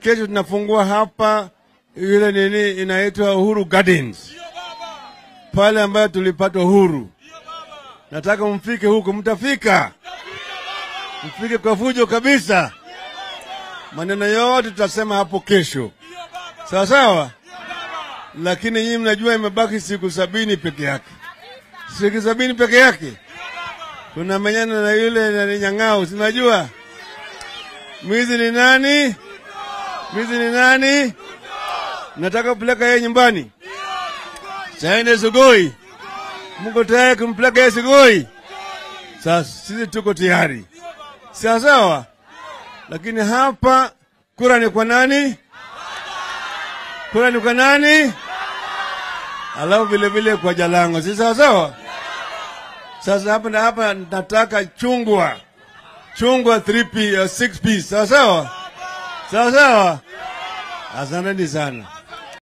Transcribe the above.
kesho tunafungua hapa ile nini inaitwa Uhuru Gardens pale ambayo tulipata uhuru. Nataka mfike huko, mtafika, mfike kwa fujo kabisa. Maneno yote tutasema hapo kesho, sawa sawa. Lakini nyinyi mnajua imebaki siku sabini peke yake, siku sabini peke yake. Tunamenyana na yule nani Nyang'au, sinajua mwizi ni nani? Mwizi ni nani? Nataka kupeleka yeye nyumbani. Saende Sugoi, mko tayari kumpeleka yeye Sugoi? Sasa sisi tuko tayari, sawa sawa. Lakini hapa kura ni kwa nani? Kura ni kwa nani? Alafu vile vile kwa Jalango, si sawa sawa? Sasa hapa na hapa nataka chungwa chungwa 3p 6p, sawa sawa sawa sawa. Asanteni sana.